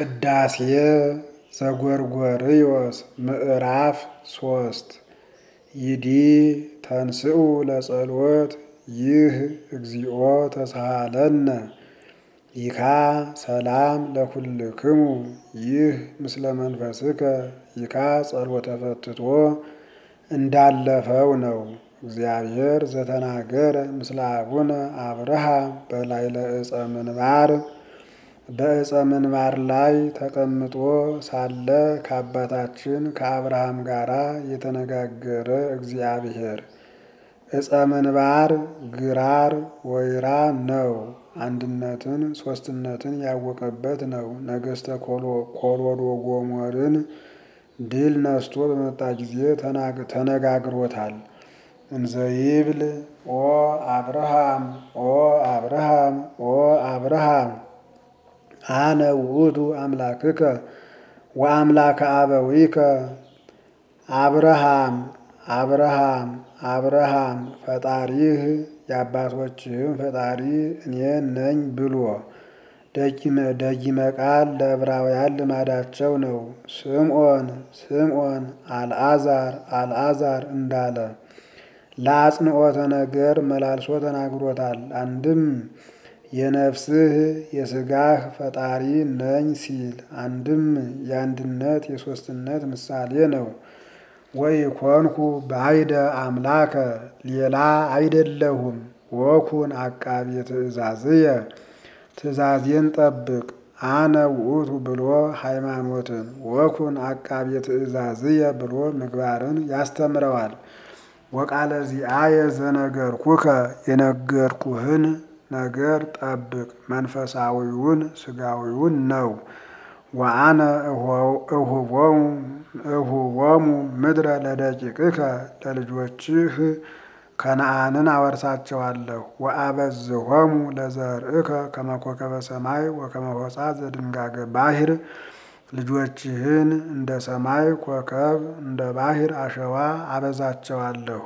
ቅዳሴ ዘጎርጎርዮስ ምዕራፍ ሶስት ይዲ ተንስኡ ለጸሎት ይህ እግዚኦ ተሳሃለነ ይካ ሰላም ለኩልክሙ ይህ ምስለ መንፈስከ ይካ ጸሎተ ፈትቶ እንዳለፈው ነው። እግዚአብሔር ዘተናገረ ምስለ አቡነ አብርሃም በላዕለ ዕፀ ምንባር በዕፀ ምንባር ላይ ተቀምጦ ሳለ ከአባታችን ከአብርሃም ጋር የተነጋገረ እግዚአብሔር ዕፀ ምንባር ግራር ወይራ ነው። አንድነትን ሶስትነትን ያወቀበት ነው። ነገሥተ ኮሎዶ ጎሞርን ድል ነስቶ በመጣ ጊዜ ተነጋግሮታል። እንዘይብል ኦ አብርሃም ኦ አብርሃም ኦ አብርሃም አነ ውእቱ አምላክከ ወአምላከ አበዊከ አብርሃም አብርሃም አብርሃም ፈጣሪህ የአባቶችህም ፈጣሪ እኔ ነኝ ብሎ ደጊመ ቃል ለዕብራውያን ልማዳቸው ነው። ስምዖን ስምዖን አልዓዛር አልዓዛር እንዳለ ለአጽንዖተ ነገር መላልሶ ተናግሮታል። አንድም የነፍስህ የሥጋህ ፈጣሪ ነኝ ሲል፣ አንድም የአንድነት የሦስትነት ምሳሌ ነው። ወይ ኮንኩ ባይደ አምላከ ሌላ አይደለሁም። ወኩን አቃቤ ትእዛዝየ ትእዛዜን ጠብቅ አነ ውእቱ ብሎ ሃይማኖትን ወኩን አቃቤ ትእዛዝየ ብሎ ምግባርን ያስተምረዋል። ወቃለ ዚአየ ዘነገርኩከ የነገርኩህን ነገር ጠብቅ መንፈሳዊውን ሥጋዊውን ነው። ወአነ እሁቦሙ ምድረ ለደቂቅከ ለልጆችህ ከነአንን አወርሳቸዋለሁ። ወአበዝሆሙ ለዘርእከ ከመ ኮከበ ሰማይ ወከመ ሆጻ ዘድንጋገ ባሕር ልጆችህን እንደ ሰማይ ኮከብ እንደ ባሕር አሸዋ አበዛቸዋለሁ።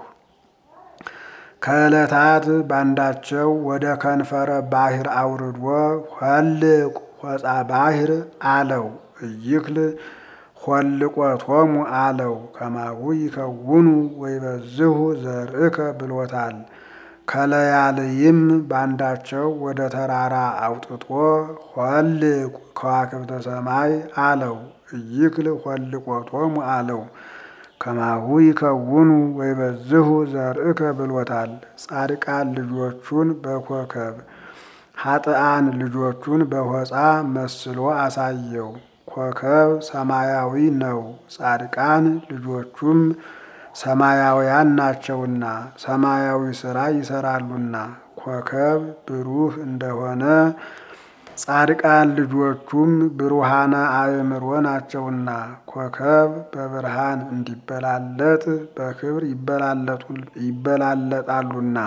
ከዕለታት ባንዳቸው ወደ ከንፈረ ባሕር አውርዶ ሆልቅ ሆጻ ባሕር አለው። እይክል ሆልቆቶሙ አለው። ከማሁ ይከውኑ ወይበዝሁ ዘርእከ ብሎታል። ከለያልይም ባንዳቸው ወደ ተራራ አውጥቶ ሆልቅ ከዋክብተ ሰማይ አለው። እይክል ሆልቆቶሙ አለው። ከማሁ ይከውኑ ወይበዝሁ ዘርእከ ብሎታል። ጻድቃን ልጆቹን በኮከብ ኃጥአን ልጆቹን በሆጻ መስሎ አሳየው። ኮከብ ሰማያዊ ነው። ጻድቃን ልጆቹም ሰማያውያን ናቸውና ሰማያዊ ሥራ ይሰራሉና። ኮከብ ብሩህ እንደሆነ ጻድቃን ልጆቹም ብሩሃነ አእምሮ ናቸውና ኮከብ በብርሃን እንዲበላለጥ በክብር ይበላለጣሉና።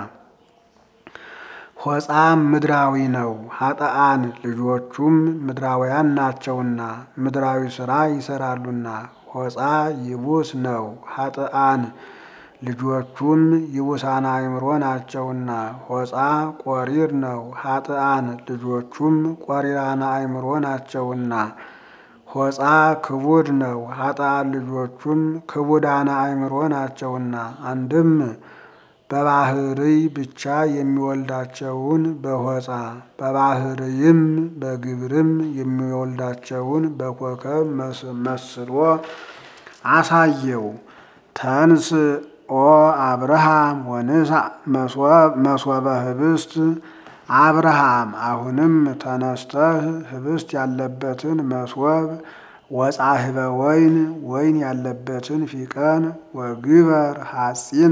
ሆጻ ምድራዊ ነው። ኃጥአን ልጆቹም ምድራውያን ናቸውና ምድራዊ ሥራ ይሰራሉና። ሆጻ ይቡስ ነው። ኃጥአን ልጆቹም ይቡሳን አእምሮ ናቸውና። ሆጻ ቆሪር ነው። ኃጥአን ልጆቹም ቆሪራነ አእምሮ ናቸውና። ሆጻ ክቡድ ነው። ኃጥአን ልጆቹም ክቡዳነ አእምሮ ናቸውና። አንድም በባህርይ ብቻ የሚወልዳቸውን በሆጻ በባህርይም በግብርም የሚወልዳቸውን በኮከብ መስሎ አሳየው። ተንስ ኦ አብርሃም ወንሳ መሶበ ህብስት አብርሃም አሁንም ተነስተህ ህብስት ያለበትን መሶብ ወጻህበ ወይን ወይን ያለበትን ፊቀን ወግበር ሐጺነ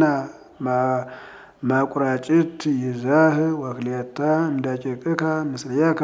መቁረጭት ይዘህ ወክሌተ እምደቂቅከ ምስሌከ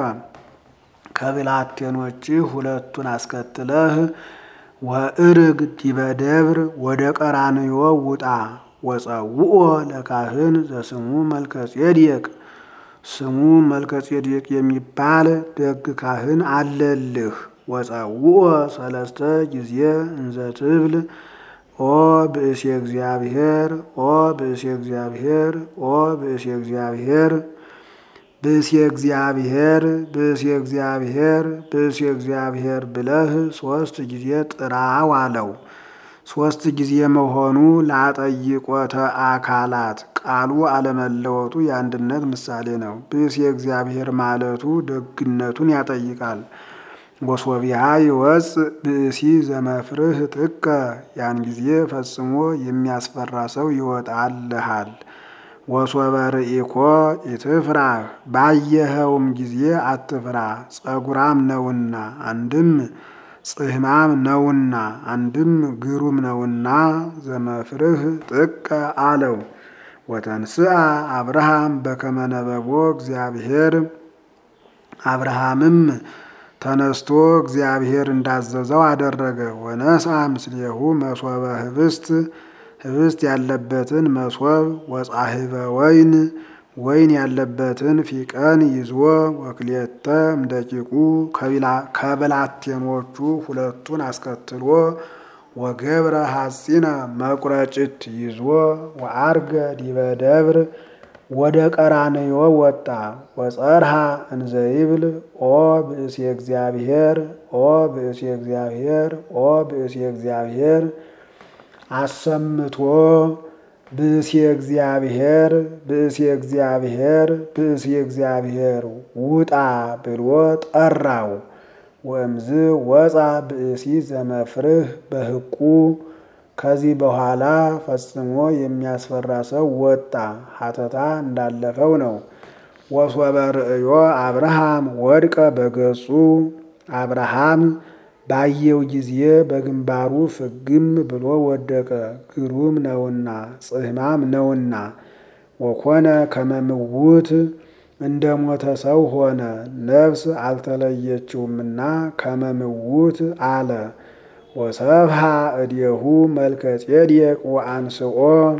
ከብላቴኖችህ ሁለቱን አስከትለህ ወእርግ ዲበ ደብር ወደ ቀራንዮ ውጣ። ወጸውኦ ለካህን ዘስሙ መልከጼዴቅ ስሙ መልከጼዴቅ የሚባል ደግ ካህን አለልህ። ወጸውኦ ሰለስተ ጊዜ እንዘ ትብል ኦ ብእሴ እግዚአብሔር ኦ ብእሴ እግዚአብሔር ኦ ብእሴ እግዚአብሔር ብእሴ እግዚአብሔር ብእሴ እግዚአብሔር ብእሴ እግዚአብሔር ብለህ ሶስት ጊዜ ጥራው አለው። ሶስት ጊዜ መሆኑ ለአጠይቆተ አካላት ቃሉ አለመለወጡ የአንድነት ምሳሌ ነው። ብእሴ እግዚአብሔር ማለቱ ደግነቱን ያጠይቃል። ወሶቢያ ይወፅ ብእሲ ዘመፍርህ ጥቀ ያን ጊዜ ፈጽሞ የሚያስፈራ ሰው ይወጣልሃል። ወሶበ ርኢኮ ኢትፍራህ ባየኸውም ጊዜ አትፍራ፣ ጸጉራም ነውና አንድም ጽህማም ነውና አንድም ግሩም ነውና ዘመፍርህ ጥቀ አለው። ወተንስአ አብርሃም በከመ ነበቦ እግዚአብሔር አብርሃምም ተነስቶ እግዚአብሔር እንዳዘዘው አደረገ። ወነስአ ምስሌሁ መሶበ ህብስት ህብስት ያለበትን መሶብ ወጻሕበ ወይን ወይን ያለበትን ፊቀን ይዞ ወክልኤተ እምደቂቁ ከብላቴኖቹ ሁለቱን አስከትሎ ወገብረ ሐጺነ መቁረጭት ይዞ ወአርገ ዲበ ደብር ወደ ቀራንዮ ወጣ። ወጸርሃ እንዘይብል ኦ ብእሴ እግዚአብሔር ኦ ብእሴ እግዚአብሔር ኦ ብእሴ እግዚአብሔር አሰምቶ ብእሴ እግዚአብሔር ብእሴ እግዚአብሔር ብእሴ እግዚአብሔር ውጣ ብሎ ጠራው። ወእምዝ ወፃ ብእሲ ዘመፍርህ በህቁ ከዚህ በኋላ ፈጽሞ የሚያስፈራ ሰው ወጣ። ሀተታ እንዳለፈው ነው። ወሶበ ርእዮ አብርሃም ወድቀ በገጹ አብርሃም ባየው ጊዜ በግንባሩ ፍግም ብሎ ወደቀ። ግሩም ነውና ጽህማም ነውና። ወኮነ ከመምውት እንደ ሞተ ሰው ሆነ። ነፍስ አልተለየችውምና ከመምውት አለ። ወሰብሃ እዴሁ መልከ ጼዴቅ ወአንስኦ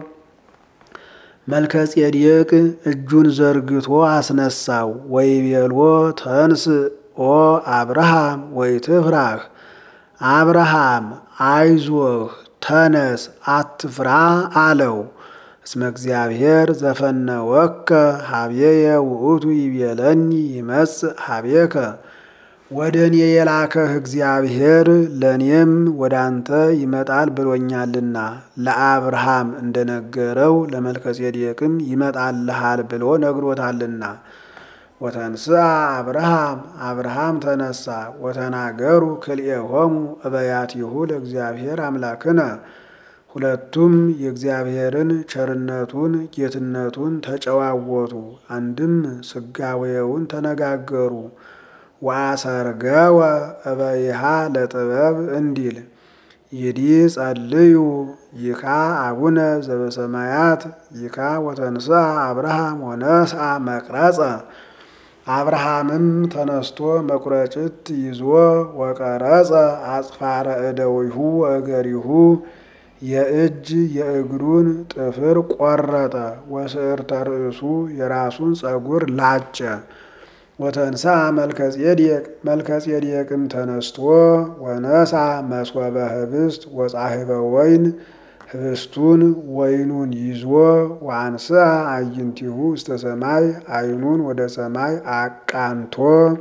መልከ ጼዴቅ እጁን ዘርግቶ አስነሳው። ወይቤሎ ተንስ ኦ አብርሃም ወይትፍራህ አብርሃም አይዞህ ተነስ አትፍራ አለው። እስመ እግዚአብሔር ዘፈነወከ ሀቤየ ውእቱ ይቤለኒ ይመጽእ ሀቤከ ወደ እኔ የላከህ እግዚአብሔር ለእኔም ወደ አንተ ይመጣል ብሎኛልና ለአብርሃም እንደነገረው ለመልከጼዴቅም ይመጣልሃል ብሎ ነግሮታልና። ወተንስአ አብርሃም አብርሃም ተነሳ። ወተናገሩ ክልኤሆሙ እበያቲሁ ለእግዚአብሔር አምላክነ ሁለቱም የእግዚአብሔርን ቸርነቱን ጌትነቱን ተጨዋወቱ። አንድም ስጋዌውን ተነጋገሩ። ወአሰርገወ እበይሃ ለጥበብ እንዲል ይዲ ጸልዩ ይካ አቡነ ዘበሰማያት ይካ ወተንስአ አብርሃም ወነስአ መቅረጸ አብርሃምም ተነስቶ መቁረጭት ይዞ ወቀረጸ አጽፋረ እደዊሁ ወእገሪሁ የእጅ የእግሩን ጥፍር ቆረጠ። ወስዕርተ ርእሱ የራሱን ጸጉር ላጨ። ወተንስአ መልከጼዴቅ መልከጼዴቅም ተነስቶ ወነሳ መስወበ ህብስት ወጻሕበ ወይን ህብስቱን ወይኑን ይዞ ወአንስአ አዕይንቲሁ ውስተ ሰማይ ዓይኑን ወደ ሰማይ አቃንቶ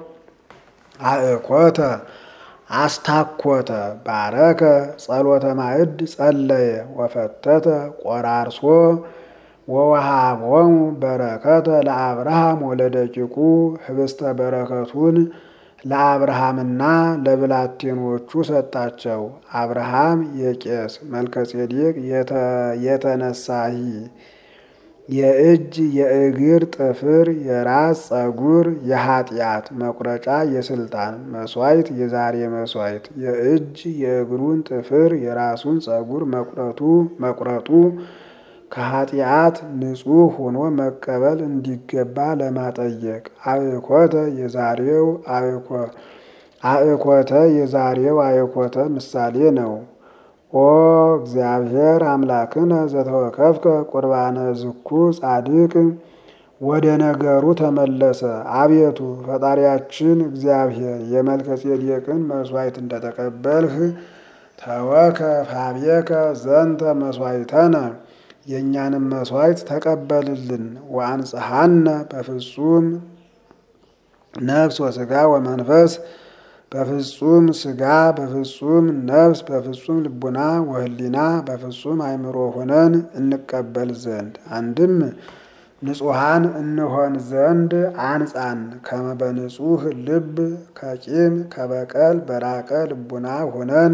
አእኮተ አስታኮተ ባረከ ጸሎተ ማዕድ ጸለየ ወፈተተ ቆራርሶ ወወሃቦሙ በረከተ ለአብርሃም ወለደቂቁ ህብስተ በረከቱን ለአብርሃምና ለብላቴኖቹ ሰጣቸው። አብርሃም የቄስ መልከጼዴቅ የተነሳሂ የእጅ የእግር ጥፍር የራስ ጸጉር የኃጢአት መቁረጫ የስልጣን መስዋዕት የዛሬ መስዋዕት የእጅ የእግሩን ጥፍር የራሱን ጸጉር መቁረጡ መቁረጡ ከኃጢአት ንጹሕ ሆኖ መቀበል እንዲገባ ለማጠየቅ አእኮተ የዛሬው አእኮተ የዛሬው አእኮተ ምሳሌ ነው። ኦ እግዚአብሔር አምላክነ ዘተወከፍከ ቁርባነ ዝኩ ጻድቅ ወደ ነገሩ ተመለሰ። አቤቱ ፈጣሪያችን እግዚአብሔር የመልከጼዴቅን መስዋዕት እንደተቀበልህ ተወከፍ ሀቤከ ዘንተ መስዋዕተነ የእኛንም መስዋዕት ተቀበልልን። ወአንጽሐነ በፍጹም ነፍስ ወስጋ ወመንፈስ በፍጹም ስጋ በፍጹም ነፍስ በፍጹም ልቡና ወህሊና በፍጹም አእምሮ ሆነን እንቀበል ዘንድ አንድም ንጹሐን እንሆን ዘንድ አንጻን ከመ በንጹሕ ልብ ከቂም ከበቀል በራቀ ልቡና ሆነን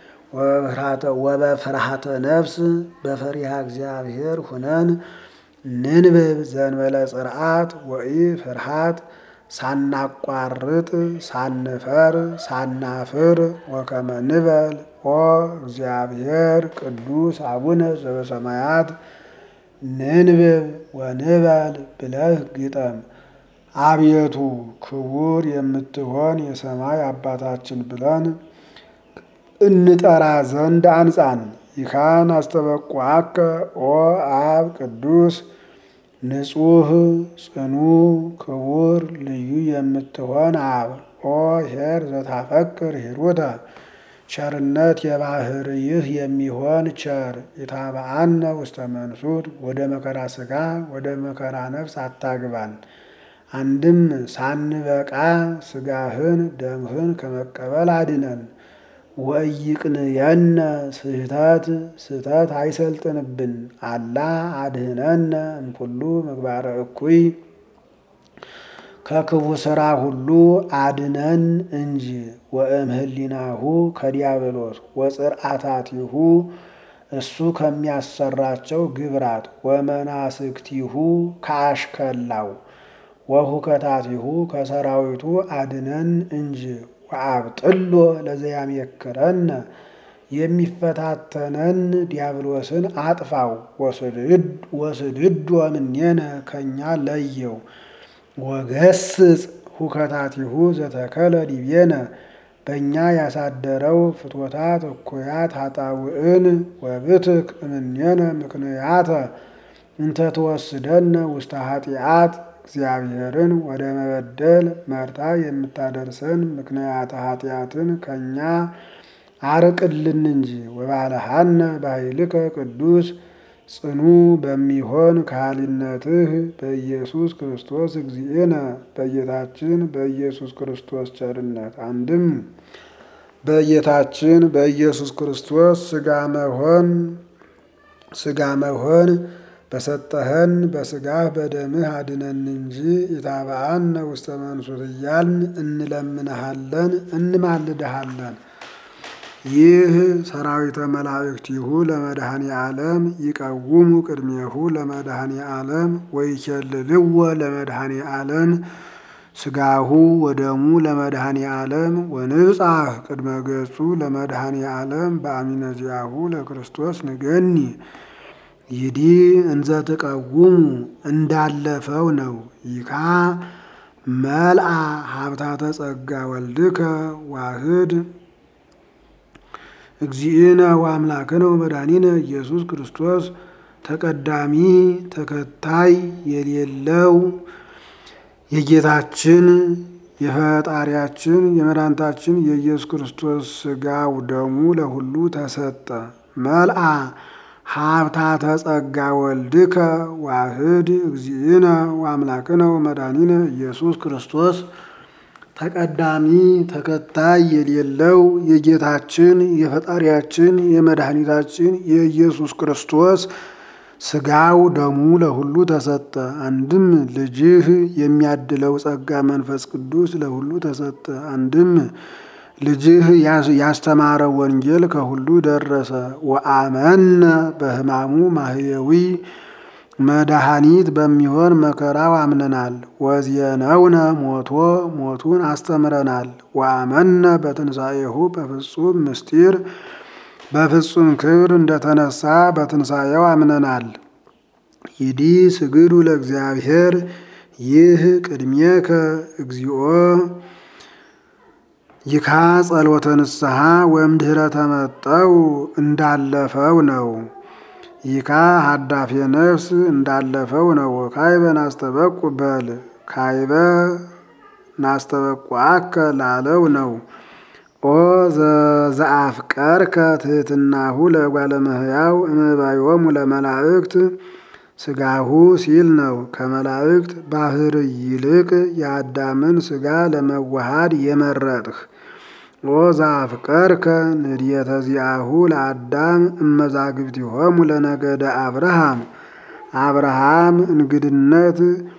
ወበፍርሃተ ነፍስ በፈሪሃ እግዚአብሔር ሁነን ንንብብ ዘንበለ ጽርዓት ወኢ ፍርሃት ሳናቋርጥ ሳንፈር ሳናፍር ወከመ ንበል ኦ እግዚአብሔር ቅዱስ አቡነ ዘበሰማያት ንንብብ ወንበል ብለህ ግጠም። አቤቱ ክቡር የምትሆን የሰማይ አባታችን ብለን እንጠራ ዘንድ አንጻን። ይካን አስተበቁዐከ ኦ አብ ቅዱስ ንጹሕ ጽኑ ክቡር ልዩ የምትሆን አብ ኦ ኄር ዘታፈቅር ሂሩተ ቸርነት የባህርይህ የሚሆን ቸር የታበአነ ውስተ መንሱት ወደ መከራ ሥጋ ወደ መከራ ነፍስ አታግባን። አንድም ሳንበቃ ሥጋህን ደምህን ከመቀበል አድነን። ወኢይቅንየነ ስህተት ስህተት አይሰልጥንብን አላ አድህነነ እምኩሉ ምግባረ እኩይ ከክፉ ሥራ ሁሉ አድነን እንጂ ወእምህሊናሁ ከዲያብሎስ ወጽርዓታቲሁ እሱ ከሚያሰራቸው ግብራት ወመናስክቲሁ ከአሽከላው ወሁከታቲሁ ከሰራዊቱ አድነን እንጂ ወአብጥሎ ለዘያሜክረነ የሚፈታተነን ዲያብሎስን አጥፋው። ወስድዶ እምኔነ ከእኛ ለየው። ወገስጽ ሁከታቲሁ ዘተከለ ዲቤነ በእኛ ያሳደረው ፍትወታት እኩያት ኃጣውእን ወብትክ እምኔነ ምክንያተ እንተ ትወስደነ ውስተ ኃጢአት እግዚአብሔርን ወደ መበደል መርታ የምታደርሰን ምክንያተ ኃጢአትን ከእኛ አርቅልን እንጂ ወባልሃነ በኃይልከ ቅዱስ ጽኑ በሚሆን ካህሊነትህ በኢየሱስ ክርስቶስ እግዚእነ በጌታችን በኢየሱስ ክርስቶስ ቸርነት አንድም በጌታችን በኢየሱስ ክርስቶስ ሥጋ መሆን ሥጋ መሆን በሰጠኸን በሥጋህ በደምህ አድነን እንጂ ኢታብአነ ውስተ መንሱት እያልን እንለምንሃለን እንማልድሃለን። ይህ ሰራዊተ መላእክቲሁ ለመድኃኔ ዓለም ይቀውሙ ቅድሜሁ ለመድኃኔ ዓለም ወይኬልልዎ ለመድኃኔ ዓለም ሥጋሁ ወደሙ ለመድኃኔ ዓለም ወንብጻሕ ቅድመ ገጹ ለመድኃኔ ዓለም በአሚነ ዚአሁ ለክርስቶስ ንገኒ ይዲ እንዘ ትቀውሙ እንዳለፈው ነው። ይካ መልአ ሀብታተ ጸጋ ወልድከ ዋህድ እግዚእነ ወአምላክነ ወመድኃኒነ ኢየሱስ ክርስቶስ ተቀዳሚ ተከታይ የሌለው የጌታችን የፈጣሪያችን የመድኃኒታችን የኢየሱስ ክርስቶስ ሥጋው ደሙ ለሁሉ ተሰጠ። መልአ ሀብታተ ጸጋ ወልድከ ዋህድ እግዚእነ ወአምላክነ ወመድኃኒነ ኢየሱስ ክርስቶስ ተቀዳሚ ተከታይ የሌለው የጌታችን የፈጣሪያችን የመድኃኒታችን የኢየሱስ ክርስቶስ ሥጋው ደሙ ለሁሉ ተሰጠ። አንድም ልጅህ የሚያድለው ጸጋ መንፈስ ቅዱስ ለሁሉ ተሰጠ። አንድም ልጅህ ያስተማረ ወንጌል ከሁሉ ደረሰ። ወአመነ በሕማሙ ማህየዊ መድኃኒት በሚሆን መከራው አምነናል። ወዜነውነ ሞቶ ሞቱን አስተምረናል። ወአመነ በትንሣኤሁ በፍጹም ምስጢር በፍጹም ክብር እንደተነሳ በትንሣኤው አምነናል። ይዲ ስግዱ ለእግዚአብሔር ይህ ቅድሜከ እግዚኦ ይካ ጸሎተ ንስሐ ወእምድኅረ ተመጠው እንዳለፈው ነው። ይካ ሀዳፌ ነፍስ እንዳለፈው ነው። ካይበ ናስተበቁ በል ካይበ ናስተበቁዐከ ላለው ነው። ኦ ዘአፍቀርከ ትሕትናሁ ለእጓለ እመሕያው እምባዮሙ ለመላእክት ስጋሁ ሲል ነው። ከመላእክት ባህር ይልቅ የአዳምን ስጋ ለመዋሃድ የመረጥህ ኦ ዘአፍቀርከ ንድየተ ዚአሁ ለአዳም እመዛግብቲሆሙ ለነገደ አብርሃም አብርሃም እንግድነት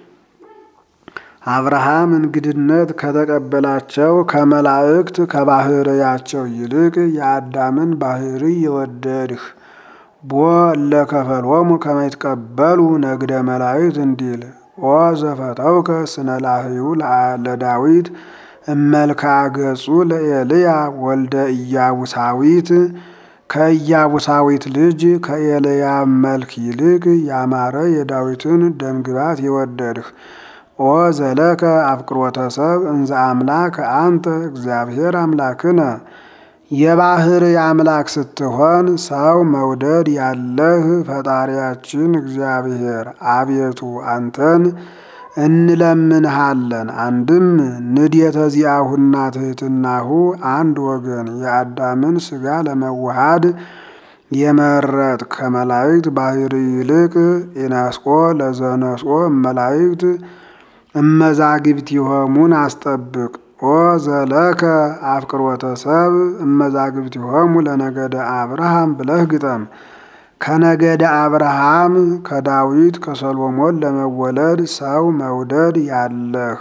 አብርሃም እንግድነት ከተቀበላቸው ከመላእክት ከባህርያቸው ይልቅ የአዳምን ባህሪ የወደድህ ቦ ለከፈልዎሙ ከመ ይትቀበሉ ነግደ መላእክት እንዲል ኦ ዘፈተውከ ስነ ላህዩ ለዳዊት እመልክዓ ገጹ ለኤልያ ወልደ ኢያቡሳዊት ከኢያቡሳዊት ልጅ ከኤልያ መልክ ይልቅ ያማረ የዳዊትን ደምግባት የወደድህ ኦ ዘለከ አፍቅሮተ ሰብ እንዘ አምላክ አንተ እግዚአብሔር አምላክነ የባህር አምላክ ስትሆን ሰው መውደድ ያለህ ፈጣሪያችን እግዚአብሔር አቤቱ አንተን እንለምንሃለን። አንድም ንድየተ ዚአሁና ትሕትናሁ አንድ ወገን የአዳምን ስጋ ለመዋሃድ የመረጥ ከመላእክት ባህሪ ይልቅ ኢነስቆ ለዘነስቆ እመላእክት እመዛግብቲሆሙን አስጠብቅ። ኦ ዘለከ አፍቅሮተ ሰብ እመዛግብቲሆሙ ለነገደ አብርሃም ብለህ ግጠም። ከነገደ አብርሃም ከዳዊት ከሰሎሞን ለመወለድ ሰው መውደድ ያለህ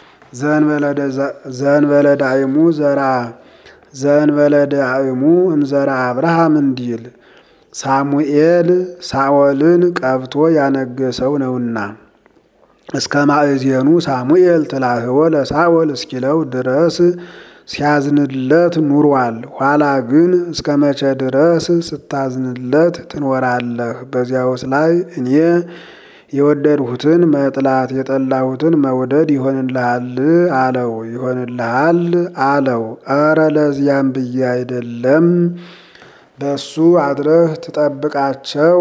ዘንበለ ዳይሙ ዘራ ዘንበለ ዳይሙ እምዘራ አብርሃም እንዲል ሳሙኤል ሳኦልን ቀብቶ ያነገሰው ነውና እስከ ማእዜኑ ሳሙኤል ትላህወ ለሳኦል እስኪለው ድረስ ሲያዝንለት ኑሯል። ኋላ ግን እስከ መቼ ድረስ ስታዝንለት ትኖራለህ? በዚያውስ ላይ እኔ የወደድሁትን መጥላት የጠላሁትን መውደድ ይሆንልሃል አለው። ይሆንልሃል አለው። ኧረ ለዚያም ብዬ አይደለም በሱ አድረህ ትጠብቃቸው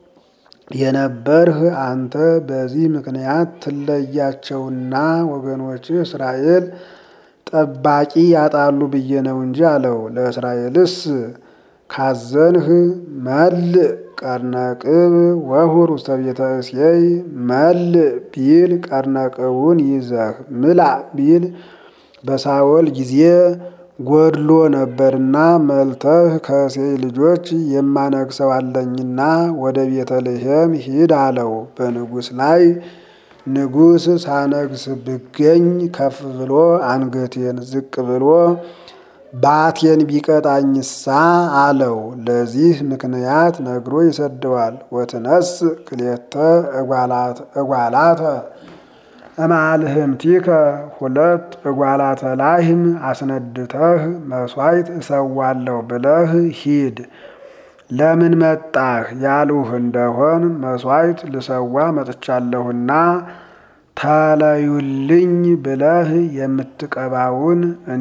የነበርህ አንተ በዚህ ምክንያት ትለያቸውና ወገኖችህ እስራኤል ጠባቂ ያጣሉ ብዬ ነው እንጂ አለው። ለእስራኤልስ ካዘንህ መልእ ቀርነቅብ ወሁር ውስተ ቤተ እሴይ መልእ ቢል ቀርነቅቡን ይዘህ ምላ ቢል በሳኦል ጊዜ ጎድሎ ነበርና መልተህ ከእሴይ ልጆች የማነግሰው አለኝና ወደ ቤተልሔም ሂድ አለው። በንጉሥ ላይ ንጉሥ ሳነግስ ብገኝ ከፍ ብሎ አንገቴን ዝቅ ብሎ ባቴን ቢቀጣኝሳ አለው። ለዚህ ምክንያት ነግሮ ይሰደዋል። ወትነስ ክሌተ እጓላተ እማልህምቲከ ሁለት እጓላተ ላህም አስነድተህ መሥዋዕት እሰዋለሁ ብለህ ሂድ። ለምን መጣህ ያሉህ እንደሆን መሥዋዕት ልሰዋ መጥቻለሁና ተለዩልኝ ብለህ የምትቀባውን እኔ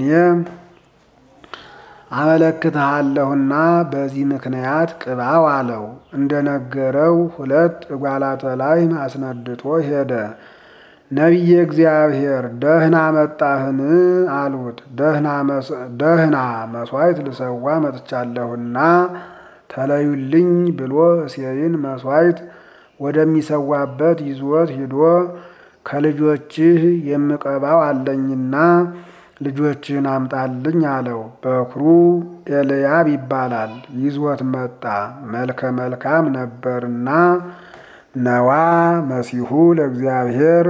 አመለክትሃለሁና በዚህ ምክንያት ቅባው አለው። እንደነገረው ሁለት እጓላተ ላህም አስነድቶ ሄደ። ነቢየ እግዚአብሔር ደህና መጣህን? አሉት። ደህና መሥዋዕት ልሰዋ መጥቻለሁና ተለዩልኝ ብሎ እሴይን መሥዋዕት ወደሚሰዋበት ይዞት ሂዶ ከልጆችህ የምቀባው አለኝና ልጆችህን አምጣልኝ አለው። በኩሩ ኤልያብ ይባላል። ይዞት መጣ። መልከ መልካም ነበርና ነዋ መሲሁ ለእግዚአብሔር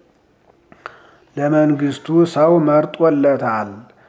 ለመንግስቱ ሰው መርጦለታል።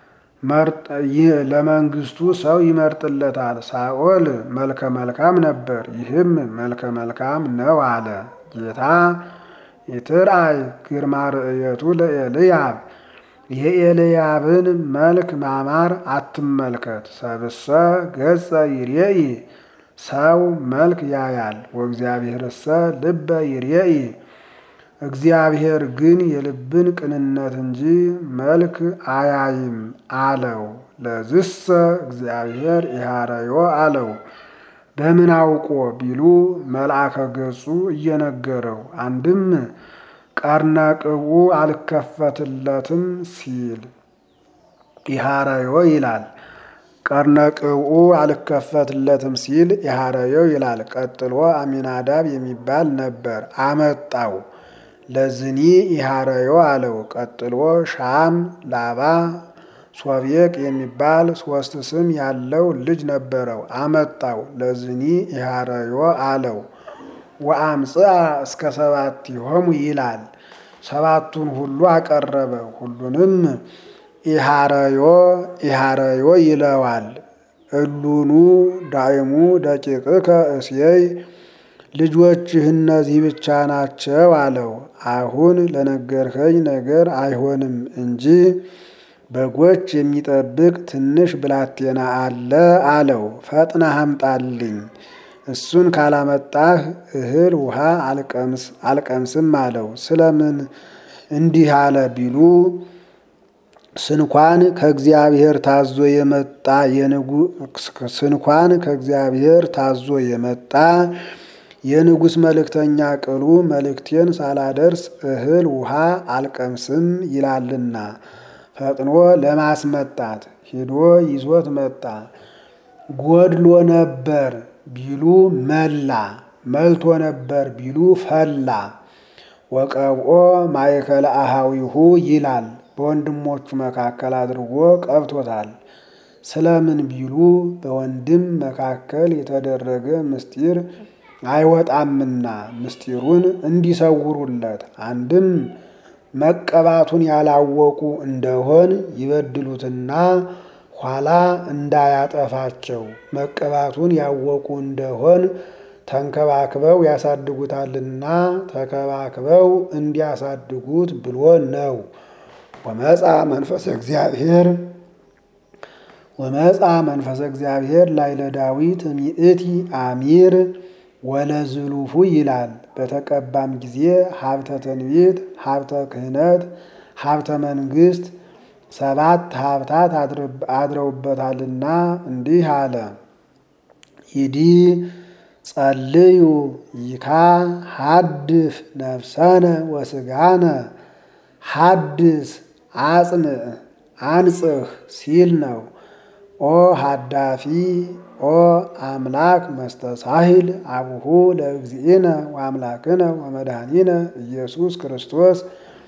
ለመንግስቱ ሰው ይመርጥለታል። ሳኦል መልከ መልካም ነበር፣ ይህም መልከ መልካም ነው አለ ጌታ። ይትርአይ ግርማ ርእየቱ ለኤልያብ የኤልያብን መልክ ማማር አትመልከት። ሰብሰ ገጸ ይርኤይ ሰው መልክ ያያል፣ ወእግዚአብሔርሰ ልበ ይርኤይ እግዚአብሔር ግን የልብን ቅንነት እንጂ መልክ አያይም አለው። ለዝሰ እግዚአብሔር ኢሃረዮ አለው። በምን አውቆ ቢሉ መልአከ ገጹ እየነገረው አንድም ቀርነ ቅቡ አልከፈትለትም ሲል ኢሃረዮ ይላል። ቀርነ ቅብኡ አልከፈትለትም ሲል የሐረየው ይላል። ቀጥሎ አሚናዳብ የሚባል ነበር አመጣው ለዝኒ የሐረዮ አለው። ቀጥሎ ሻም፣ ላባ፣ ሶቤቅ የሚባል ሶስት ስም ያለው ልጅ ነበረው አመጣው ለዝኒ የሐረዮ አለው። ወአምጽአ እስከ ሰባቲሆሙ ይላል። ሰባቱን ሁሉ አቀረበ። ሁሉንም ኢሃረዮ ኢሃረዮ ይለዋል። እሉኑ ዳይሙ ደቂቅከ እሴይ ልጆችህ እነዚህ ብቻ ናቸው አለው። አሁን ለነገርከኝ ነገር አይሆንም እንጂ በጎች የሚጠብቅ ትንሽ ብላቴና አለ አለው። ፈጥነህ አምጣልኝ እሱን ካላመጣህ እህል ውሃ አልቀምስም አለው። ስለምን እንዲህ አለ ቢሉ ስንኳን ከእግዚአብሔር ታዞ የመጣ ስንኳን ከእግዚአብሔር ታዞ የመጣ የንጉሥ መልእክተኛ ቅሉ መልእክቴን ሳላደርስ እህል ውሃ አልቀምስም ይላልና ፈጥኖ ለማስመጣት ሄዶ ይዞት መጣ። ጎድሎ ነበር ቢሉ መላ፣ መልቶ ነበር ቢሉ ፈላ። ወቀብኦ ማእከለ አሃዊሁ ይላል። በወንድሞቹ መካከል አድርጎ ቀብቶታል። ስለምን ቢሉ በወንድም መካከል የተደረገ ምስጢር አይወጣምና ምስጢሩን እንዲሰውሩለት አንድም መቀባቱን ያላወቁ እንደሆን ይበድሉትና ኋላ እንዳያጠፋቸው መቀባቱን ያወቁ እንደሆን ተንከባክበው ያሳድጉታልና ተከባክበው እንዲያሳድጉት ብሎ ነው። ወመጻ መንፈሰ እግዚአብሔር ወመጻ መንፈሰ እግዚአብሔር ላይለ ዳዊት ሚእቲ አሚር ወለዝሉፉ ይላል። በተቀባም ጊዜ ሀብተ ትንቢት፣ ሀብተ ክህነት፣ ሀብተ መንግስት ሰባት ሀብታት አድረውበታልና እንዲህ አለ። ይዲ ጸልዩ ይካ ሀድፍ ነፍሰነ ወስጋነ ሀድስ አጽንዕ አንጽህ ሲል ነው። ኦ ሀዳፊ ኦ አምላክ መስተሳሂል አቡሁ ለእግዚእነ ወአምላክነ ወመድኃኒነ ኢየሱስ ክርስቶስ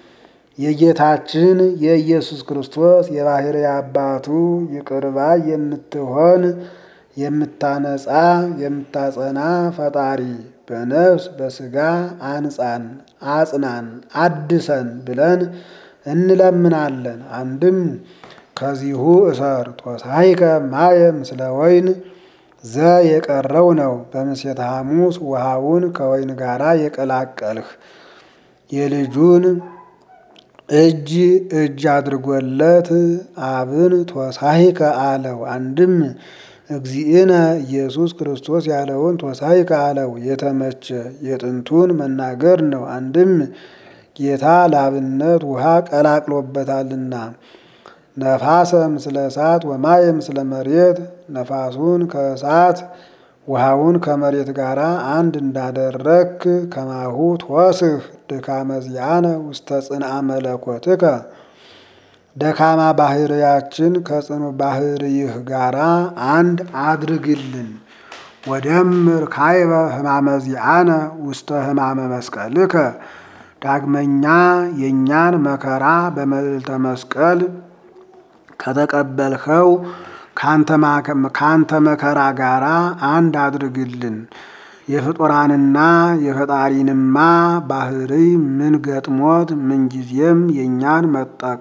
የጌታችን የኢየሱስ ክርስቶስ የባሕርይ አባቱ ይቅርባ የምትሆን የምታነጻ የምታጸና ፈጣሪ በነፍስ በስጋ አንጻን አጽናን አድሰን ብለን እንለምናለን። አንድም ከዚሁ እሰር ቶሳይከ ማየ ምስለ ወይን ዘ የቀረው ነው። በምሴተ ሐሙስ ውሃውን ከወይን ጋራ የቀላቀልህ የልጁን እጅ እጅ አድርጎለት አብን ቶሳይከ አለው። አንድም እግዚእነ ኢየሱስ ክርስቶስ ያለውን ቶሳይከ አለው። የተመቸ የጥንቱን መናገር ነው። አንድም ጌታ ለአብነት ውሃ ቀላቅሎበታልና ነፋሰ ምስለ እሳት ወማየ ምስለ መሬት ነፋሱን ከእሳት ውሃውን ከመሬት ጋር አንድ እንዳደረክ ከማሁ ትወስህ ድካመ ዚአነ ውስተ ጽንአ መለኮትከ ደካማ ባህርያችን ከጽኑ ባህርይህ ጋራ አንድ አድርግልን። ወደምር ካይበ ህማመ ዚአነ ውስተ ህማመ መስቀልከ ዳግመኛ የእኛን መከራ በመልዕልተ መስቀል ከተቀበልኸው ካንተ መከራ ጋራ አንድ አድርግልን። የፍጡራንና የፈጣሪንማ ባህርይ ምን ገጥሞት ምንጊዜም የእኛን መጠቀ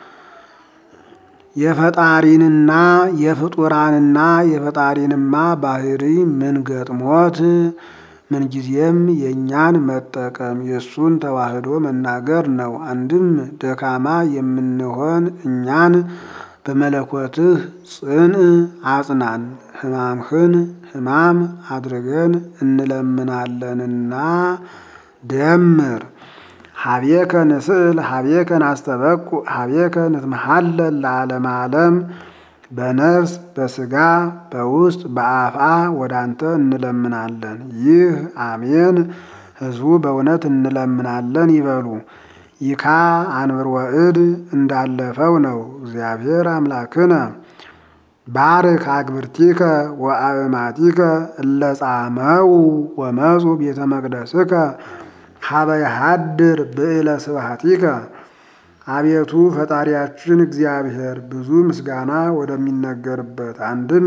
የፈጣሪንና የፍጡራንና የፈጣሪንማ ባህርይ ምን ገጥሞት ምንጊዜም የእኛን መጠቀም የእሱን ተዋህዶ መናገር ነው። አንድም ደካማ የምንሆን እኛን በመለኮትህ ጽን አጽናን፣ ሕማምህን ሕማም አድርገን እንለምናለንና ደምር ሀቤከ ንስእል ሀቤከ ናስተበቁ ሀቤከ ንትመሃለል ለዓለመ ዓለም በነፍስ በስጋ በውስጥ በአፍአ ወደ አንተ እንለምናለን። ይህ አሜን ሕዝቡ በእውነት እንለምናለን ይበሉ። ይካ አንብር ወእድ እንዳለፈው ነው። እግዚአብሔር አምላክነ ባርክ አግብርቲከ ወአእማቲከ እለ ጻመው ወመፁ ቤተ መቅደስከ ሀበ ይሃድር ብዕለ ስብሐቲከ። አቤቱ ፈጣሪያችን እግዚአብሔር ብዙ ምስጋና ወደሚነገርበት አንድም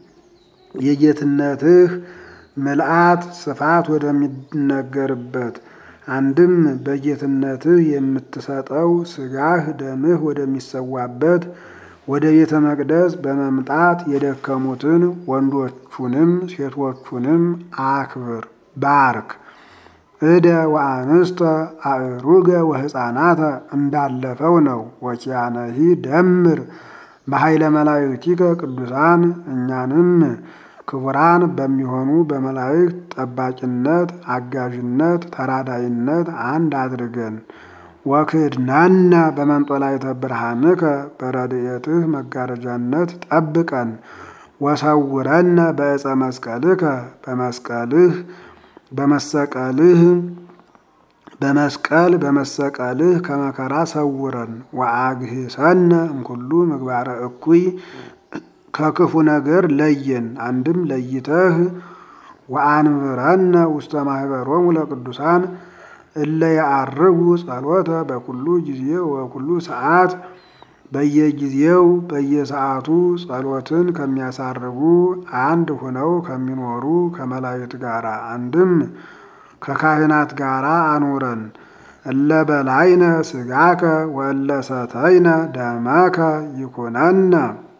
የጌትነትህ ምልአት ስፋት ወደሚነገርበት አንድም በጌትነትህ የምትሰጠው ስጋህ ደምህ ወደሚሰዋበት ወደ ቤተ መቅደስ በመምጣት የደከሙትን ወንዶቹንም ሴቶቹንም አክብር ባርክ። እደ ወአንስተ አእሩገ ወሕፃናተ እንዳለፈው ነው። ወኪያነሂ ደምር በኃይለ መላእክቲከ ቅዱሳን እኛንም ክቡራን በሚሆኑ በመላእክት ጠባቂነት፣ አጋዥነት፣ ተራዳይነት አንድ አድርገን ወክድናነ በመንጦላዕተ ብርሃንከ በረድኤትህ መጋረጃነት ጠብቀን ወሰውረነ በዕፀ መስቀልከ በመስቀልህ በመሰቀልህ በመስቀል በመሰቀልህ ከመከራ ሰውረን ወአግህሰነ እምኩሉ ምግባረ እኩይ ከክፉ ነገር ለየን። አንድም ለይተህ ወአንብረነ ውስተ ማህበሮሙ ለቅዱሳን እለ ያአርጉ ጸሎተ በኩሉ ጊዜ ወኩሉ ሰዓት በየጊዜው በየሰዓቱ ጸሎትን ከሚያሳርጉ አንድ ሁነው ከሚኖሩ ከመላእክት ጋር አንድም ከካህናት ጋር አኑረን። እለ በላይነ ስጋከ ወእለ ሰተይነ ደመከ ይኩነነ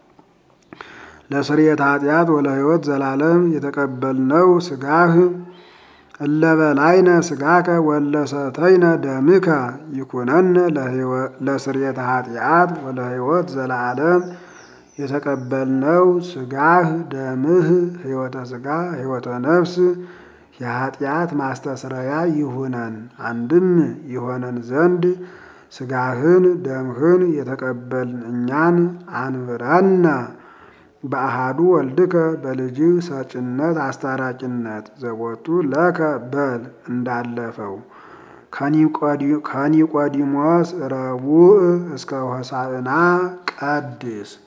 ለስርየት ኃጢአት ወለሕይወት ዘላለም የተቀበልነው ስጋህ እለ በላይነ ስጋከ ወእለ ሰተይነ ደምከ ይኩነነ ለስርየት ኃጢአት ወለሕይወት ዘላለም የተቀበልነው ስጋህ ደምህ ሕይወተ ስጋ ሕይወተ ነፍስ የኃጢአት ማስተስረያ ይሁነን። አንድም ይሆነን ዘንድ ስጋህን ደምህን የተቀበልን እኛን አንብረነ በአሃዱ ወልድከ በልጅህ ሰጭነት አስታራቂነት ዘቦቱ ለከ በል እንዳለፈው ከኒቆዲሞስ ረቡዕ እስከ ሆሳዕና ቀድስ